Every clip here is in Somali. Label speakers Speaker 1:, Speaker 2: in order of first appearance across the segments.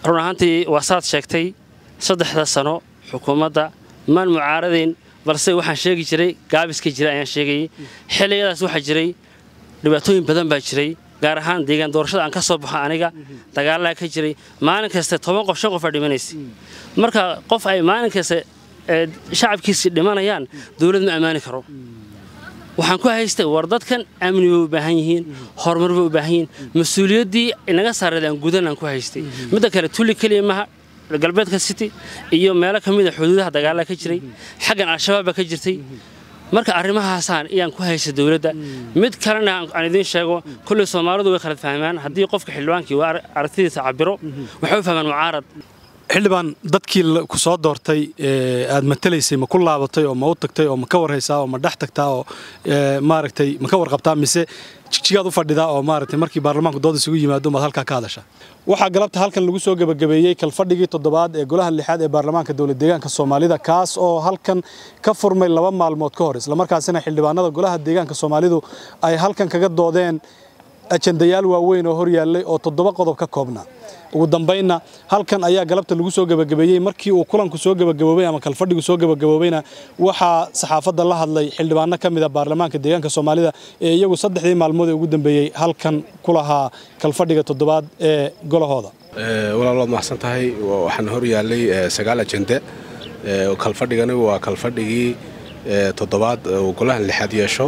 Speaker 1: run ahaantii waa saad sheegtay saddexda sano xukuumadda maan mucaaradayn balse waxaan sheegi jiray gaabiska jira ayaan sheegayay xilligadaas waxaa jiray dhibaatooyin badan baa jiray gaar ahaan deegaan doorashada aan ka soo baxo aniga dagaalaha ka jiray maalin kasta toban qof shan qof aa dhimanaysa marka qof ay maalin kasta shacabkiisii dhimanayaan dowlad ma ammaani karo waxaan ku haystay war dadkan amni bay u baahan yihiin horumar bay u baahan yihiin mas-uuliyaddii inaga saareed aan gudan aan ku haystay midda kale tulli keliya maha galbeedka city iyo meelo ka mid a xuduudaha dagaalaha ka jiray xaggan al-shabaab baa ka jirtay marka arrimahaasaan iyaan ku haysta dowladda mid kalena aan idiin sheego kolley soomaalidu way khalad fahmaan haddii qofka xildhibaankii waa aragtidiisa cabiro waxay u fahmaan mucaarad
Speaker 2: xildhibaan dadkii ku soo doortay aad matalaysay ma ku laabatay oo ma u tagtay oo ma ka warhaysaa oo ma dhex tagtaa oo maaragtay ma ka warqabtaa mise jigjigaad u fadhidaa oo maaragtay markii baarlamaanku dood isugu yimaado maad halkaa ka hadashaa waxaa galabta halkan lagu soo gebagabeeyey kalfadhigii toddobaad ee golaha lixaad ee baarlamaanka dowlad deegaanka soomaalida kaas oo halkan ka furmay laba maalmood ka hor islamarkaasina xildhibaanada golaha deegaanka soomaalidu ay halkan kaga doodeen ajandayaal waaweyn oo hor yaallay oo toddoba qodob ka koobnaa ugu dambaynna halkan ayaa galabta lagu soo gebagabeeyey markii uu kulanku soo gebagaboobay ama kalfadhigu soo gebagaboobayna waxaa saxaafadda la hadlay xildhibaano ka mid a baarlamaanka deegaanka soomaalida ee iyagu saddexdii maalmood ee ugu dambeeyey halkan ku lahaa kalfadhiga toddobaad ee golahooda
Speaker 3: walaal waad maxsan tahay waxaan hor yaallay sagaal ajende kalfadhigani waa kalfadhigii toddobaad uu golahan lixaad yeesho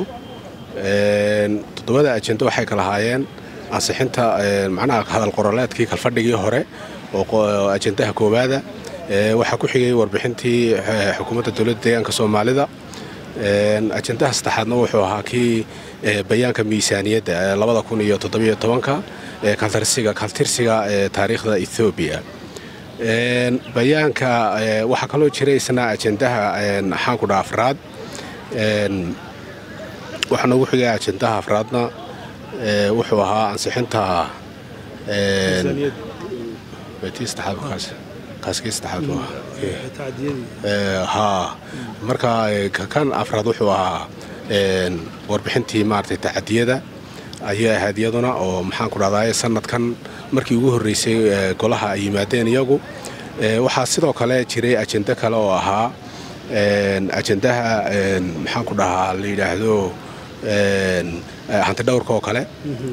Speaker 3: toddobada ajende waxay kala haayeen ansixinta macnaha hadal qoroleedkii kalfadhigii hore oo ajendaha koowaada waxaa ku xigay warbixintii xukuumadda dowladda deegaanka soomaalida ajendaha saddexaadna wuxuu ahaa kii bayaanka miisaaniyadda labada kun iyo toddobiyo tobanka kaltirsiga taariikhda ethoobiya bayaanka waxaa kaloo jiray isna ajendaha maxaanku dhaa afraad waxaa noogu xigay ajendaha afraadna wuxuu ahaa ansixinta marka kan afraad wuxuu ahaa warbixintii maaragtay tacadiyada ayay ahayd iyaduna oo maxaan ku dhahdaay sanadkan markii ugu horreysay golaha ay yimaadeen iyagu waxaa sidoo kale jiray ajende kale oo ahaa ajendaha maxaan ku dhahaa la yidhaahdo hantidhowrka oo kale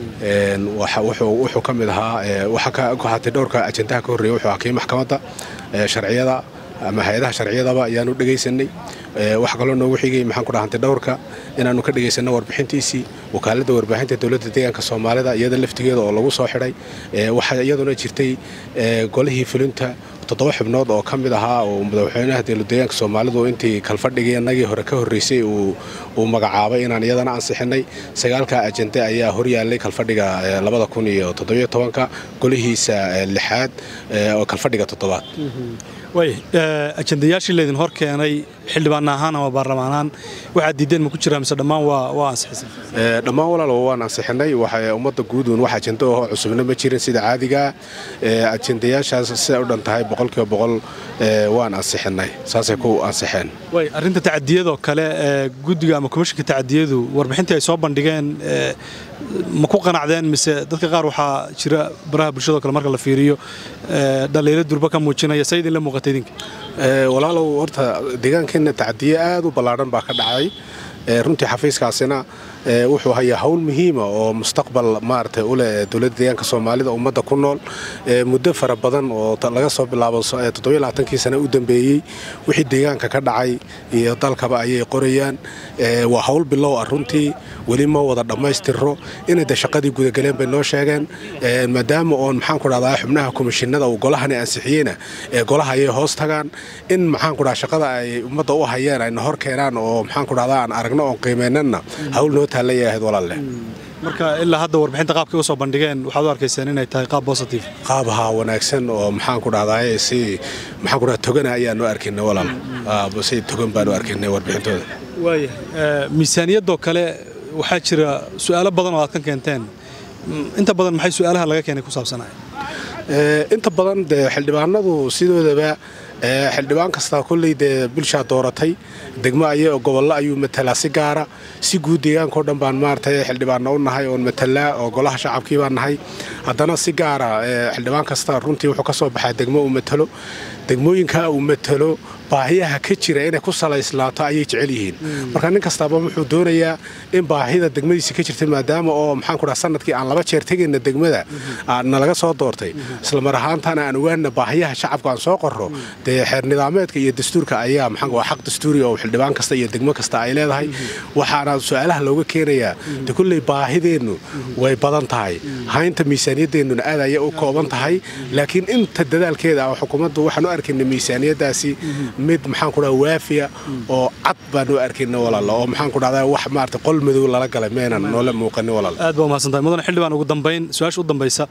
Speaker 3: wuxuu ka mid ahaa hantidhowrka ajendaha ka horreeya wuxuu ahaa kii maxkamadda sharciyada ama hay-adaha sharciyadaba ayaanu dhegaysanay waxaa kaloo noogu xigay maxaan ku dhaha hantidhowrka inaannu ka dhegaysanno warbixintiisii wakaaladda warbaahinta dowladda deegaanka soomaalida iyada laftigeeda oo lagu soo xidhay waxaa iyaduna jirtay golihii fulinta toddoba xubnood oo ka mid ahaa oo madaxweynaha dowladdeegaanka soomaalidu intii kalfadhigii innagii hore ka horreysay uu magacaabay inaan iyadana ansixinay sagaalka ajende ayaa horyaallay kalfadhiga labada kun iyo toddobiyo tobanka golihiisa lixaad oo kalfadhiga toddobaad
Speaker 2: way ajendayaashii laydin hor keenay xildhibaan ahaan ama baarlamaan ahaan waxaad diideen ma ku jiraa mise dhammaan waa ansixisay
Speaker 3: dhammaan walaal waan ansixinay waxay ummadda guuduun wax ajendo oo cusubna ma jirin sida caadigaa ajendayaashaas siday u dhan tahay boqolkiiba boqol waan ansixinay saasay ku ansixeen
Speaker 2: way arrinta tacadiyadoo kale guddiga ama komishinka tacadiyadu warbixintii ay soo bandhigeen ma ku qanacdeen mise dadka qaar waxaa jira baraha bulshado kale marka la fiiriyo dhaliilo durba ka muujinaya say idinla muuqatay idinka
Speaker 3: walaalow horta deegaankeenna tacadiye aad u ballaadhan baa ka dhacay runtii xafiiskaasina wuxuu hayaa hawl muhiima oo mustaqbal maaragtay u leh dowladda deegaanka soomaalida ummadda ku nool muddo fara badan oo laga soo bilaabo toddobaaatankii sana u dambeeyey wixii deegaanka ka dhacay iyo dalkaba ayay qorayaan waa hawl bilow ah runtii weli ma wada dhammaystiro inay de shaqadii gudagaleen bay noo sheegeen maadaama oon maxaanku dhahdaa xubnaha komishinada uu golahani ansixiyeyna ee golaha ayay hoos tagaan in maxaanku dhaha shaqada ay ummadda u hayeen ayna hor keenaan oo maxaanku dhahdaa aan aragno oon qiimaynanna hawl noo taallayay ahayd walaalle
Speaker 2: marka ilaa hadda warbixinta qaabkay u soo bandhigeen waxaad u arkayseen inay tahay qaab positive
Speaker 3: qaab haa wanaagsan oo maxaanku dhahdaa si maxaanku dhaha togana ayaanu arkaynay walaal si togan baanu arkaynay warbixintooda
Speaker 2: waaya miisaaniyaddoo kale waxaa jira su'aalo badan oo aad ka keenteen inta badan maxay su'aalaha laga keenay ku saabsanaya
Speaker 3: inta badan dee xildhibaanadu sidoodaba xildhibaan kastaa kolley dee bulshaa dooratay degmo ay gobollo ayuu matalaa si gaara si guud deegaankao dhan baan maaragtay xildhibaanna u nahay oon matalaa oo golaha shacabkii baan nahay haddana si gaara xildhibaan kasta runtii wuxuu ka soo baxaa degmo uu matalo degmooyinka uu matalo baahiyaha ka jira inay ku salaysnaato ayay jecel yihiin marka nin kastaaba wuxuu doonayaa in baahida degmadiisa ka jirta maadaama oo maxaanku dhaha sanadkii aan laba jeer tegayna degmada nalaga soo doortay islamar ahaantana aan ogaana baahiyaha shacabka aan soo qorro dee xeer nidaameedka iyo dastuurka ayaa maxaan waa xaq dastuuri oo xildhibaan kasta iyo degmo kasta ay leedahay waxaana su-aalaha looga keenayaa de kulley baahideennu way badan tahay haynta miisaaniyadeennuna aad ayay u kooban tahay laakiin inta dadaalkeeda ah xukuumaddu waxaan u arkayna miisaaniyadaasi mid maxaan ku dhaha waafiya oo cad baanu arkayna walaala oo maxaan ku dhahdaa wax maarata qol madow lala galay meenan noola muuqanin walaala
Speaker 2: aad baa umahadsantahay mudane xildhibaan ugu dambayn su-aasha u dambaysa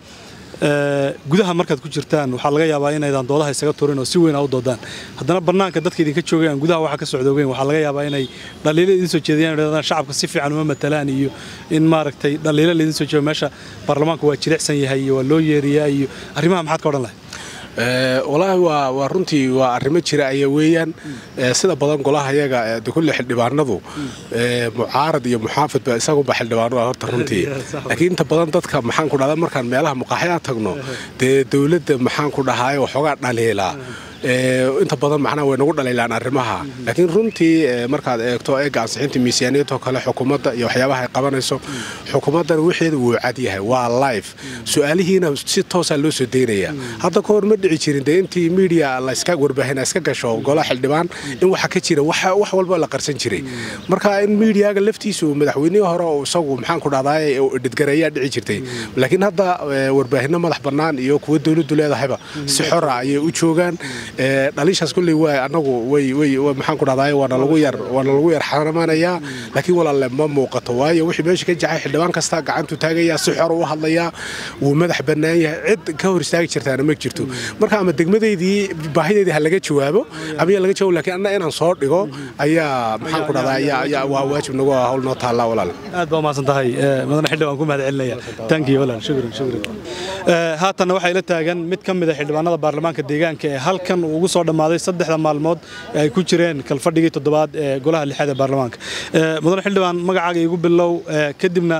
Speaker 2: gudaha markaad ku jirtaan waxaa laga yaabaa inaydaan doodaha isaga turin oo si weyn aa u doodaan haddana bannaanka dadka idinka joogayaan gudaha waxa ka socdoogeyn waxaa laga yaabaa inay dhaliilo idin soo jeediyaan idhahdaan shacabka si fiican uma matalaan iyo in maaragtay dhaliilo laydin soo jeedo meesha baarlamaanku waa jilicsan yahay iyo waa loo yeeriyaa iyo arrimaha maxaad ka odhan lahay
Speaker 3: walaahi waa runtii waa arrimo jira aya weeyaan sida badan golaha yaga kulle xildhibaanadu mucaarad iyo muxaafidba isaguba xildhibaanu horta runtii laakiin inta badan dadka maxaan ku dhahda markaan meelaha muqaaxyaa tagno dee dowladda maxaan ku dhahaay waxoogaa dhaliilaa inta badan macnaha way nagu dhaliilaan arrimaha laakiin runtii markaad eegto eega ansixinta miisaaniyadoo kale xukuumadda iyo waxyaabaha ay qabanayso xukuumaddana wixeeda wuu cad yahay waa life su-aalihiina si toosaa loo soo daynaya hadda ka hor ma dhici jirin dee intii miidiya layska warbaahin iska gasho golaha xildhibaan in waxa ka jira wax walba la qarsan jiray marka in miidiyaga laftiisu madaxweynihii hore oo isagu maxaan ku dhahdaay dhidgareeyaa dhici jirtay laakiin hadda warbaahinno madax bannaan iyo kuwa dowladdu leedahayba si xora ayay u joogaan dhaliishaas kulley waa anagu way maxaan ku dhahdaay waana lagu yar waana lagu yar xaramanayaa laakiin walaalle ma muuqato waayo wixii meesha ka jacay xildhibaan kasta gacantu taagayaa si xor u hadlayaa wuu madax bannaan yahay cid ka hor istaagi jirtaana ma jirto marka ama degmadeydii baahideedii ha laga jawaabo ama yaa laga jawaabo laakiin anna inaan soo dhigo ayaa maxaan ku dhahdaa ayaa waa waajib nagu hawl noo taallaa walaal
Speaker 2: aad baa umahadsan tahay mudane xildhibaan ku mahad celinaya tankiyo walaal shukran shukran haatanna waxaa ila taagan mid ka mid a xildhibaanada baarlamaanka deegaanka ee halkan uu ugu soo dhammaaday saddexda maalmood ee ay ku jireen kalfadhigii toddobaad ee golaha lixaad ee baarlamaanka mudane xildhibaan magacaaga igu bilow kadibna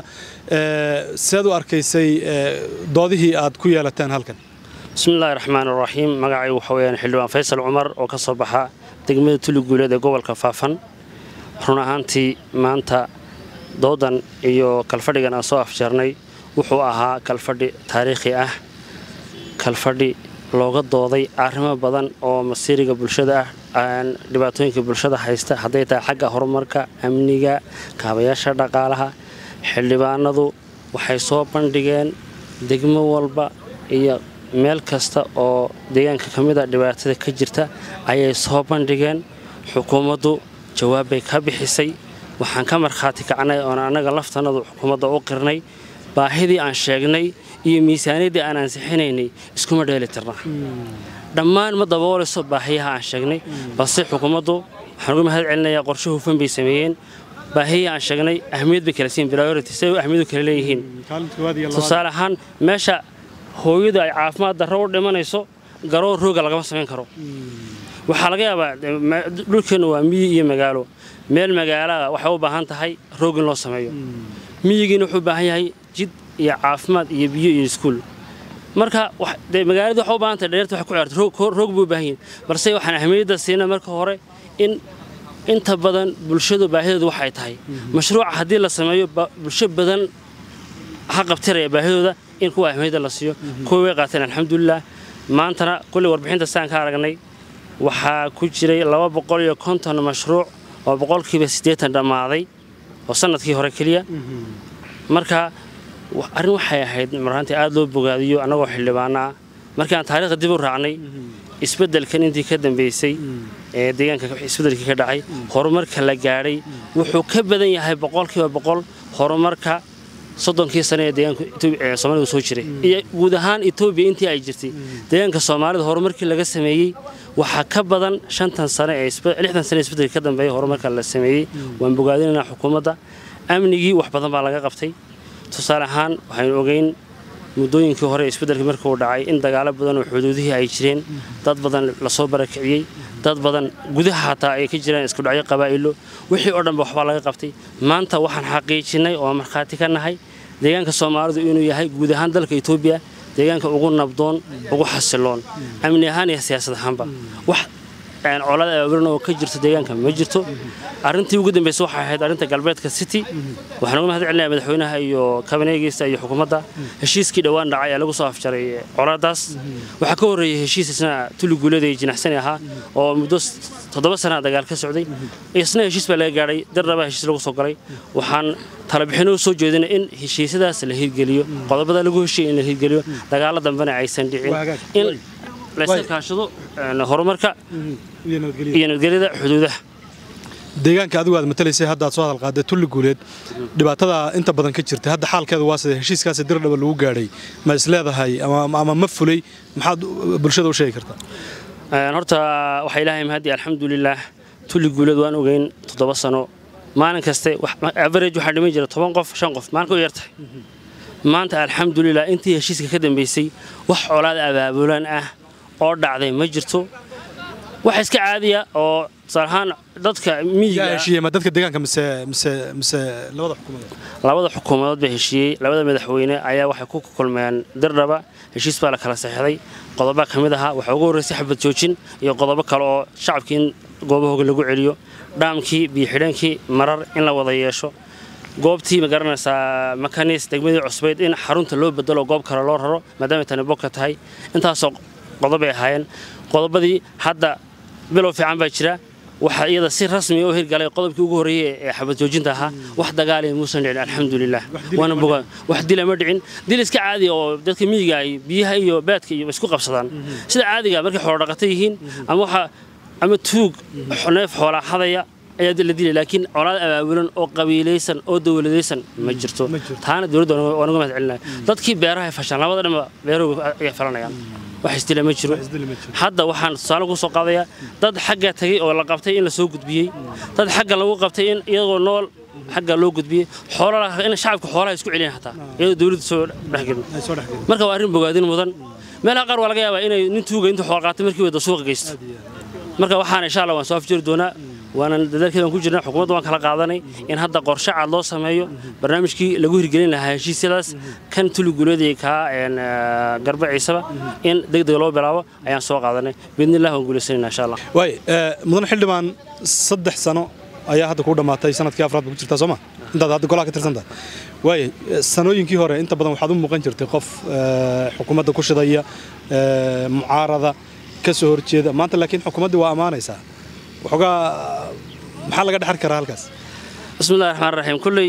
Speaker 2: seed u arkaysay doodihii aad ku yeelateen halkan
Speaker 1: bismillahi raxmaan raxiim magacaygu waxa weyaan xildhibaan faysal cumar oo ka soo baxa degmada tuli guuleed ee gobolka faafan run ahaantii maanta doodan iyo kalfadhigan aan soo afjeernay wuxuu ahaa kalfadhi taariikhi ah kalfadhi looga dooday arrimo badan oo masiiriga bulshada ah dhibaatooyinka bulshada haysta hadday tahay xagga horumarka amniga kaabayaasha dhaqaalaha xildhibaanadu waxay soo bandhigeen degmo walba iyo meel kasta oo deegaanka ka mid a dhibaatada ka jirta ayay soo bandhigeen xukuumaddu jawaabbay ka bixisay waxaan ka markhaati kacnay oon annaga laftanadu xukuumadda u qirnay baahidii aan sheegnay iyo miisaaniyaddii aan ansixinaynay iskuma dheeli tirna dhammaan ma daboolayso baahiyaha aan sheegnay balse xukuumaddu waxaan uga mahad celinayaa qorshe hufan bay sameeyeen baahiyii aan sheegnay ahmiyad bay kala siin priority siday ahmiyadu kala leeyihiin tusaale ahaan meesha hooyadu ay caafimaad darro u dhimanayso garoon rooga lagama samayn karo waxaa laga yaabaa dhulkeennu waa miyi iyo magaalo meel magaalada waxay u baahan tahay roog in loo sameeyo miyigiina wuxuu u baahan yahay jid iyo caafimaad iyo biyo iyo iskuul marka magaalada waxay u baahan tahay dheerta waxay ku ciyaarta roog buu u baahan yihin balse waxaan ahmiyadda siina marka hore in inta badan bulshadu baahideedu waxay tahay mashruuca haddii la sameeyo bulsho badan ha qabtiraya baahidooda in kuwa ahmiyadda la siiyo kuwa way qaateen alxamdulilah maantana kulli warbixinta saan ka aragnay waxaa ku jiray laba boqol iyo konton mashruuc oo boqolkiiba siddeetan dhammaaday oo sannadkii hore keliya marka arrin waxay ahayd marhaantii aad loo bogaadiyo annagoo xildhibaano ah markii aan taariikhda dib u raacnay isbeddelkan intii ka dambaysay ee deegaanka isbeddelkii ka dhacay horumarka la gaadhay wuxuu ka badan yahay boqolkiiba boqol horumarka soddonkii sane ee deegaanka soomaalidu soo jiray iyo guud ahaan etoobiya intii ay jirtay deegaanka soomaalida horumarkii laga sameeyey waxaa ka badan shantan sane ee lixdan sane isbeddelka ka dambeeya horumarka la sameeyey waan bogaadinaynaa xukuumadda amnigii wax badan baa laga qabtay tusaale ahaan waxaynu ogeyn muddooyinkii hore isbeddelkii markii uu dhacay in dagaalo badan oo xuduudihii ay jireen dad badan lasoo barakiciyey dad badan gudaha hataa ay ka jiraan isku dhacyo qabaa'ilo wixii oo dhanba waxbaa laga qabtay maanta waxaan xaqiijinnay oo markhaati ka nahay deegaanka soomaalidu inuu yahay guud ahaan dalka etoobiya deegaanka ugu nabdoon ugu xasiloon amni ahaan iyo siyaasad ahaanba wax colada abaabulan oo ka jirto deegaanka ma jirto arrintii ugu dambaysa waxay ahayd arrinta galbeedka city waxaan uga mahad celinaya madaxweynaha iyo kabineegiisa iyo xukuumadda heshiiskii dhowaan dhacay ee lagu soo afjaray coladaas waxaa ka horreeyey heshiis isna tuli guuleeda iyo jinaxsani ahaa oo muddo toddoba sana dagaal ka socday isna heshiis baa laga gaadhay dirnaba heshiis lagu soo galay waxaan talabixinoo soo jeedina in heshiisyadaas la hirgeliyo qodobada lagu heshiiyay in la hirgeliyo dagaalo dambena aysan dhicin in layska kaashado horumarka iyo nabadgelyada xuduudaha
Speaker 2: deegaanka adigu aad matalaysay hadda aad soo hadal qaaday tulli guuleed dhibaatada inta badan ka jirta hadda xaalkeedu waa sida heshiiskaasi dirdhaba lagu gaadhay ma is leedahay ama ma fulay maxaad bulshada u sheegi kartaa
Speaker 1: horta waxaa ilaahay mahadi alxamdulilaah tulli guuleed waan ogeyn toddoba sano maalin kaste average waxaa dhiman jira toban qof shan qof maalinka u yartahay maanta alxamdulilah intii heshiiska ka dambaysay wax colaad abaabulan ah oo dhacday ma jirto wax iska caadiya oo tusaalahaan dadka
Speaker 2: miyiga dadka deegaanka mise mise mise labada xukuumadood
Speaker 1: labada xukuumadood baa heshiiyey labada madaxweyne ayaa waxay ku kulmeen dirdhaba heshiis baa la kala saxeixday qodoba ka mid ahaa waxaa ugu horraysay xabad joojin iyo qodobo kale oo shacabkii in goobahooga lagu celiyo dhaamkii biyo-xidheenkii marar in la wada yeesho goobtii ma garanaysaa makanis degmadii cusbayd in xarunta loo bedelo goob kale loo raro maadaamay tani boka tahay intaasoo qodobay ahaayeen qodobadii hadda bilow fiican baa jira waxaa iyada si rasmi u hirgalay qodobkii ugu horreeyey ee xabad joojinta ahaa wax dagaalaya muusan dhicin alxamdulilah waana bogaan wax dila ma dhicin dil iska caadiya oo dadka miyiga ay biyaha iyo baadka iyo isku qabsadaan sida caadiga markay xoolodhaqata yihiin ama waxa ama tuug neef xoolaa hadaya ayaa la dilay laakiin colaad abaabulan oo qabiilaysan oo dowladaysan ma jirto taana dowladda waan uga mahad celinaya dadkii beeraha fashaan labada dhanba beerahooga ayay falanayaan wax isdila ma jiro hadda waxaan tusaale ku soo qaadayaa dad xagga tagay oo la qabtay in la soo gudbiyey dad xagga lagu qabtay in iyagoo nool xagga loo gudbiyey xoolaa in shacabka xoolaha isku celiyaan xataa iyadoo dowladda soo dhexgelin marka waa arrin bogaadin mudan meelaha qaar waa laga yaabaa inay nin tuuga intuu xool qaatay markii wada suuqa geysto marka waxaana insha allah waan soo afjiri doonaa waanan dadaalkeedan ku jirnaa xukuumadda waan kala qaadanay in hadda qorshe cad loo sameeyo barnaamijkii lagu hirgelin lahaa heshiisyadaas kan tuli guuleedii kaa garba ciisaba in deg deg loo bilaabo ayaan soo qaadanay biidnillah waan guulaysanayna insha allah
Speaker 2: waay mudan xildhibaan saddex sano ayaa hadda kuu dhammaatay sanadkii afraad ba ku jirtaa sooma intaad hadda golaha ka tirsantahay waay sanooyinkii hore inta badan waxaad u muuqan jirtay qof xukuumadda ku shidaya mucaarada ka soo horjeeda maanta laakiin xukuumaddii waa ammaanaysaa waxoogaa maxaa laga dhexar karaa halkaas
Speaker 1: bismillahi raxmaan raxiim kulley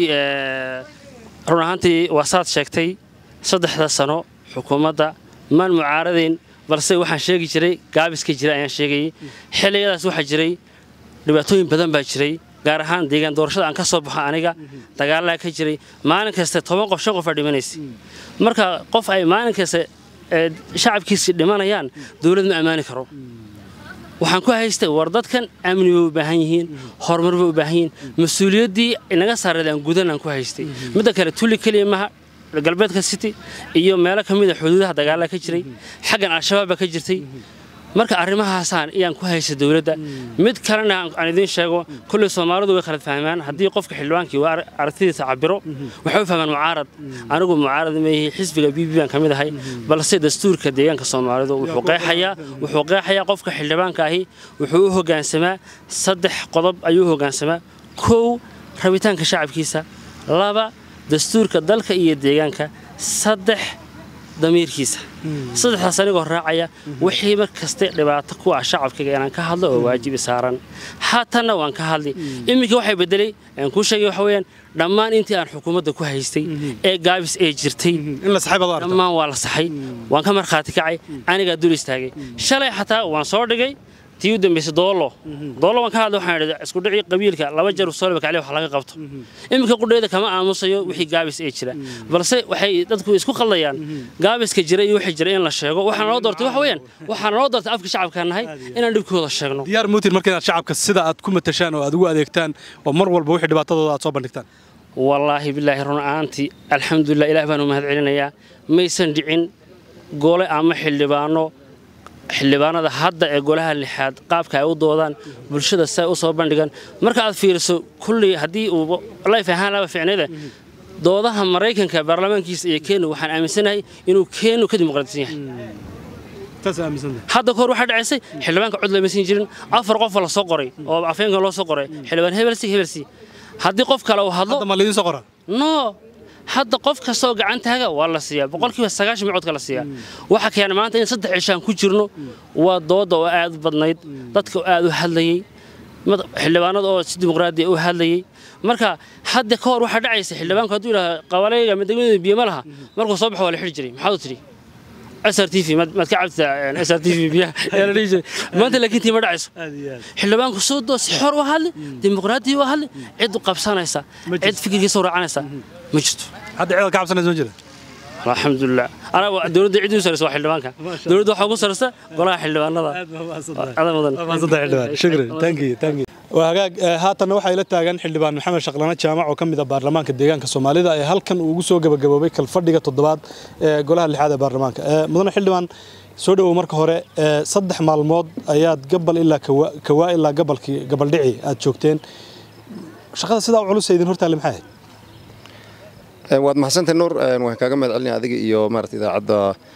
Speaker 1: run ahaantii waa saad sheegtay saddexda sano xukuumadda maan mucaaradayn balse waxaan sheegi jiray gaabiska jira ayaan sheegayay xilligadaas waxaa jiray dhibaatooyin badan baa jiray gaar ahaan deegaan doorashada aan ka soo baxo aniga dagaalaa ka jiray maalin kasta toban qof shan qof aa dhimanaysa marka qof ay maalin kasta shacabkiisi dhimanayaan dowlad ma ammaani karo waxaan ku haystay war dadkan amni bay u baahan yihiin horumar bay u baahan yihiin mas-uuliyaddii inaga saareed aan gudan aan ku haystay midda kale tulli keliya maha galbeedka city iyo meelo ka mida xuduudaha dagaala ka jiray xaggan al-shabaab baa ka jirtay marka arrimahaasaan ayaan ku haysta dowladda mid kalena aan idiin sheego kulley soomaalidu way khalad fahmaan haddii qofka xildhibaankii waa aragtidiisa cabiro waxay u fahmaan mucaarad anigu mucaarad meehi xisbiga b b baan ka mid ahay balse dastuurka deegaanka soomaalidu wuxuu qeexayaa wuxuu qeexayaa qofka xildhibaanka ahi wuxuu u hoggaansamaa saddex qodob ayuu u hoggaansamaa kow rabitaanka shacabkiisa laba dastuurka dalka iyo deegaanka saddex damiirkiisa saddexdaas anigoo raacaya wixii mar kaste dhibaato ku ah shacabkayga inaan ka hadlo oo waajibi saaran haatanna waan ka hadli iminka waxay bedelay aan kuu sheegay waxa weeyaan dhammaan intii aan xukuumadda ku haystay ee gaabis ee jirtay dhammaan waa la saxay waan ka markhaati kacay anigaa dul istaagay shalay xataa waan soo dhigay tii u dambaysay doolo doolo waan ka hadlay waxaan idhi isku dhicii qabiilka laba jeer soolba kacli wax laga qabto iminka qudheeda kama aamusayo wixii gaabis ee jira balse waxay dadku isku qaldayaan gaabiska jira iyo wixii jira in la sheego waxaan noo doortay waxa weeyaan waxaan noo doortay afka shacabka nahay inaan dhibkooda sheegno
Speaker 2: diyaar muutin marka inaad shacabka sida aad ku matashaan oo aad ugu adeegtaan oo mar walba wixii dhibaatadooda aad soo bandhigtaan
Speaker 1: wallaahi bilaahi run ahaantii alxamdulilah ilaah baanu mahad celinayaa maysan dhicin gole ama xildhibaano xildhibaanada hadda ee golaha lixaad qaabka ay u doodaan bulshada say u soo bandhigan marka aad fiiriso kullii haddii uu layf ahaan laba ficneeda doodaha maraykanka baarlamaankiisa iyo kenya waxaan aaminsanahay inuu kenya ka dimuqraadisan yahay hadda kahor waxaa dhacaysay xildhibaanka cod lama siin jirin afar qofa la soo qoray oo afeenka loo soo qoray xildhibaan hebelsi hebelsi haddii qof kale uu hadlo
Speaker 2: ma lidiin soo qoraa
Speaker 1: no hadda qof kastoo gacantaaga waa la siiyaa boqolkiiba sagaashan micodka la siiyaa waxa keena maanta in saddex cishaan ku jirno waa dooda oo aad u badnayd dadka oo aad u hadlayey xildhibaanada oo si dimuqraadiya u hadlayey marka hadda ka hor waxaa dhacaysa xildhibaanku hadduu yidhaha qabalayga madegmada biyo ma laha markuu soo baxo waa la xidhi jiray maxaad u tidhi SRTV maad ka cabtaa SRTV biyaha ayaa la dhihi jiray maanta laakiin tii ma dhacayso xildhibaanku soo doo si xor u hadli dimuqraadiya u hadli cid u qabsanaysa cid fikirkiisa u raacanaysa ma jirto
Speaker 2: hadda cid ka cabsanaysa ma jira
Speaker 1: alxamdulilah anaa dowladda cid u saraysa waa xildhibaanka dowladda waxaa ugu saraysa golaha xildhibaanada adan mudan
Speaker 2: waa hagaag haatanna waxaa ila taagan xildhibaan maxamed shaqlane jaamac oo ka mid ah baarlamaanka deegaanka soomaalida ee halkan uu ugu soo gabagaboobay kalfadhiga toddobaad ee golaha lixaad ee baarlamaanka mudane xildhibaan soo dhowow marka hore saddex maalmood ayaad gabal ilaa kawaa ilaa gabalkii gabaldhici aad joogteen shaqada sidaa u culus idin hortaale maxay ahayd
Speaker 4: waad mahadsantahay nuur waan kaaga mahad celinaya adiga iyo maarata idaacadda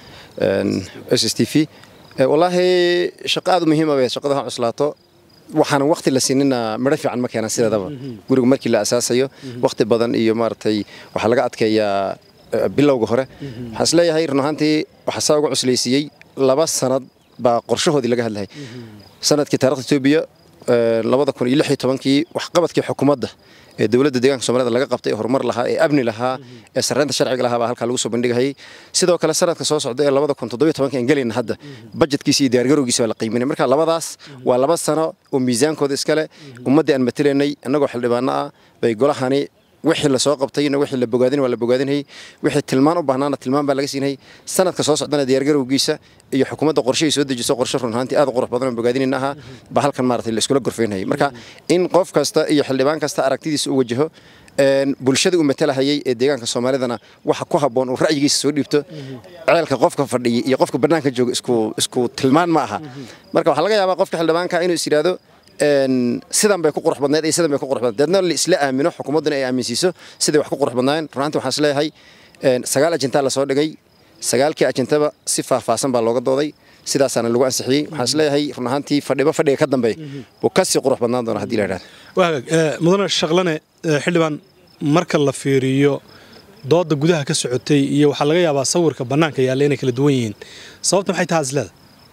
Speaker 4: s s t v wallaahi shaqo aad u muhiima bay shaqada ha cuslaato waxaanan waqti la siinina midho fiican ma keenan sideedaba guriga markii la asaasayo waqti badan iyo maaragtay waxaa laga adkeeyaa bilowga hore waxaan isleeyahay run ahaantii waxaa saa uga cuslaysiiyey laba sanad baa qorshahoodii laga hadlahay sanadkii taarikhda etoobiya labada kun iyo lix iyo tobankii waxqabadkii xukuumadda ee dowladda deegaanka soomaalida laga qabtay ee horumar lahaa ee amni lahaa ee sarreynta sharciga lahaa baa halkaa lagu soo bandhigayay sidoo kale sanadka soo socda ee labada kun toddobiyo tobanka aan gelayna hadda bajetkiisa iyo diyaargarowgiisa baa la qiiminay marka labadaas waa laba sano oo miisaankooda iskale ummaddii aan matelaynay annagoo xildhibaano ah bay golahani wixii la soo qabtayna wixii la bogaadin waa la bogaadinayay wixii tilmaan u baahnaana tilmaan baa laga siinayay sanadka soo socdana diyaargarowgiisa iyo xukuumadda qorshahay soo dejiso qorshe run ahaantii aad u qurux badan oo bogaadinayna ahaa baa halkan maaragtay la iskula gorfaynayay marka in qof kasta iyo xildhibaan kasta aragtidiisa u wajaho bulshada uu matalahayay ee deegaanka soomaalidana waxa ku habboon uu ra'yigiisa soo dhiibto ceelka qofka fadhiya iyo qofka bannaanka jooga isku isku tilmaan ma aha marka waxaa laga yaabaa qofka xildhibaanka inuu is yidhaahdo sidan bay ku qurux badnayd iyo sidan bay ku qurux badnayd deedna la isla aamino xukuumadduna ay aaminsiiso siday wax ku qurux badnaayeen runaantii waxaan isleeyahay sagaal ajentaa la soo dhigay sagaalkii ajentaba si faahfaahsan baa looga dooday sidaasaana lagu ansixiyey waxaan isleeyahay run ahaantii fadhiba fadhiga ka dambeey wuu ka sii qurux badnaan doona haddii la idhahdo
Speaker 2: waa hagaag mudane shaqlane xildhibaan marka la fiiriyo dooda gudaha ka socotay iyo waxaa laga yaabaa sawirka bannaanka yaalla inay kala duwan yihiin sababta maxay tahay isleeda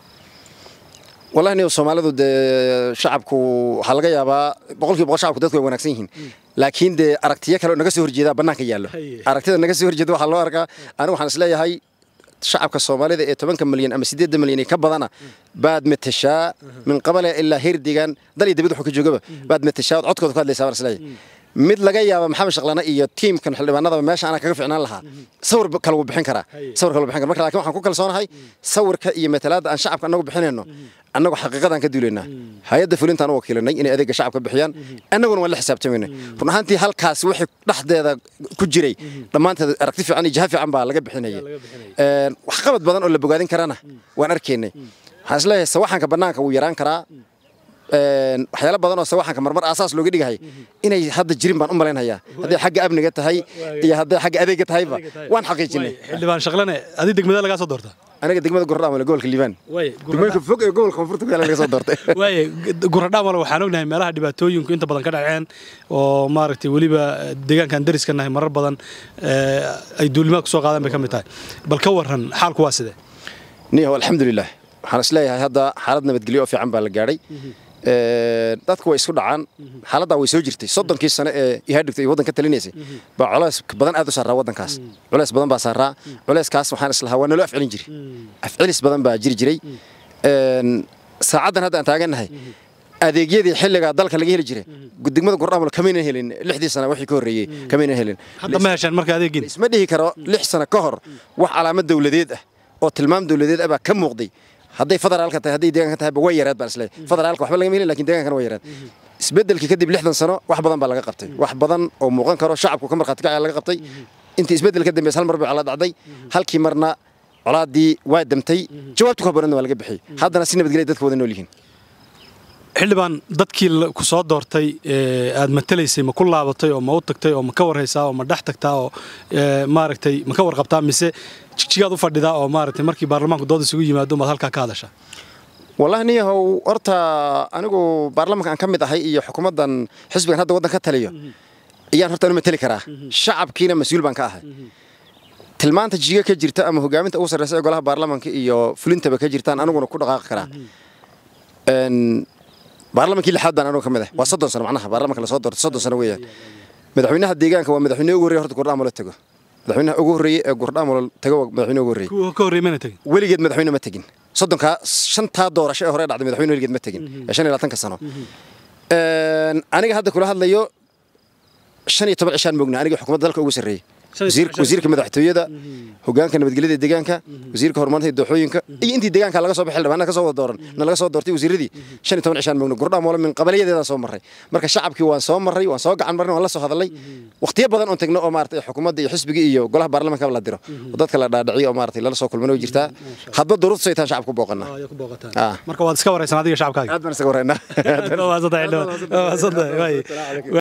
Speaker 4: wallahi niyo soomaalidu dee shacabku waxaa laga yaabaa boqolkiiba boqol shacabku dadku way wanaagsan yihiin laakiin dee aragtiyo kale oo naga soo horjeedaa bannaanka yaallo aragtida naga soo horjeeda waxaa loo arkaa anigu waxaan isleeyahay shacabka soomaalida ee tobanka milyan ama siddeedda milyan ee ka badana baad matashaa min qabale ilaa heer deegaan dal iyo dibad wuxuu ka joogaba baad matashaa ood codkooda ku hadlaysaa baan isleeyahay mid laga yaaba maxamed shaqlane iyo tiimkan xildhibaanadaba meesha anaa kaga ficnaan lahaa sawir kale wuu bixin karaa sawir kale wuu bixin karaa marka laakiin waxaan ku kalsoonahay sawirka iyo matalaadda aan shacabka annagu bixinayno annagu xaqiiqadaan ka duulaynaa hay-adda fulintaan u wakiilanay inay adeegga shacabka bixiyaan annaguna waan la xisaabtamaynay run ahaantii halkaas wixii dhexdeeda ku jiray dhammaanteed aragti fiican iyo jaha fiican baa laga bixinaya waxqabad badan oo la bogaadin karana waan arkaynay waxaan isleeyahay sawaxanka bannaanka wuu yaraan karaa waxyaalo badan oo sawaxanka marmar aasaas looga dhigahay inay hadda jirin baan u malaynhayaa hadday xagga amniga tahay iyo hadday xagga adeegga tahayba waan xaqiijinay
Speaker 2: xildhibaan shaqlane adi degmada lagaa soo doortaa
Speaker 4: aniga degmada gordhaamale gobolka liibaan degmooyinka fog ee gobolka koonfurta ku yaala laga soo doortay
Speaker 2: waaye guradhaamale waxaan ognahay meelaha dhibaatooyinku inta badan ka dhaceen oo maaragtay weliba deegaankan dariska nahay marar badan ay duulimaad ku soo qaadaan bay ka mid tahay bal ka warran xaalku waa sidee
Speaker 4: niyahow alxamdulilah waxaan isleeyahay hadda xaalad nabadgelyo oo fiican baa la gaadhay dadku way isku dhacaan xaaladdaa way soo jirtay soddonkii sane ee ihaadhigta iyo waddanka talinaysay baa culays badan aad u saaraa waddankaas culays badan baa saaraa culayskaas waxaan islahaa waa naloo afcelin jiri afcelis badan baa jiri jiray saacaddan hadda aan taagannahay adeegyadii xilligaa dalka laga heli jiray degmada gurdhaamul kamaynan helin lixdii sana wixii ka horreeyey kamaynan helin
Speaker 2: hadda ma heshaan marka adeegin
Speaker 4: isma dhihi karo lix sano ka hor wax calaamad dawladeed ah oo tilmaam dawladeed ah baa ka muuqday hadday federaalka tahay hadday deegaanka tahayba way yareed baan isleeyahay federaalka waxba lagama helin lakin deegaankana way yareed isbeddelkii kadib lixdan sano wax badan baa laga qabtay wax badan oo muuqan karo shacabku ka markhaati kacaya laga qabtay intii isbeddel ka dambeys hal mar bay colaad dhacday halkii marna colaadii waa damtay jawaabtu ka haboonadna waa laga bixiyey haddana si nabadgelya dadka wada nool yihiin
Speaker 2: xildhibaan dadkii ku soo doortay aad matalaysay ma ku laabatay oo ma u tagtay oo ma ka warhaysaa oo ma dhex tagtaa oo maaragtay ma ka warqabtaa mise jigjigaad u fadhidaa oo maaragtay markii baarlamaanku dood isugu yimaado maad halkaa ka hadashaa
Speaker 4: wallahi niyahow horta anigu baarlamanka aan ka mid ahay iyo xukuumaddan xisbigan hadda waddan ka taliyo ayaan horta anu mateli karaa shacabkiina mas-uul baan ka ahay tilmaanta jiga ka jirta ama hogaaminta ugu sarreysa ee golaha baarlamanka iyo fulintaba ka jirtaan aniguna ku dhaqaaqi karaa baarlamankii lixaad baan anugu ka mid ah waa soddon sano macnaha baarlamanka lasoo doortay soddon sano weeyaan madaxweynaha deegaanka waa madaxweyne ugu horreeye horta gurdhaamulo tago madaxweynaha ugu horreeye ee gurdhaamulo tago waa madaxweyne ugu horreeye
Speaker 2: kuwa ka horreey mana tegin
Speaker 4: weligeed madaxweyne ma tegin soddonkaa shantaa doorasho ee hore dhacday madaxweyne weligeed ma tegin ee shan iyo labaatanka sano aniga hadda kula hadlayo shan iyo toban cishaan moogna aniga xukuumadda dalka ugu sarreeyey wasiirka madaxtooyada hogaanka nabadgelyada deegaanka wasiirka horumarinta dooxooyinka iyo intii deegaanka laga soo baxay xildhibaanada ka soo wada dooran na laga soo doortay wasiiradii shan iyo toban cishaan moogna gurdhaa moole min qabaliyadeedaan soo marray marka shacabkii waan soo marray waan soo gacan marnay waan la soo hadalay waqtiyo badan oon tegno oo maaragtay xukuumadda iyo xisbigii iyo golaha baarlamanka la diro oo dadka la dhaadhiciyo oo maaragtay lala soo kulmana way jirtaa hadba duruuftu say tahan shacabka ku booqanaa
Speaker 2: marka waad iska waraysan adiga shacabkaaga
Speaker 4: aad baan isaga waraynaa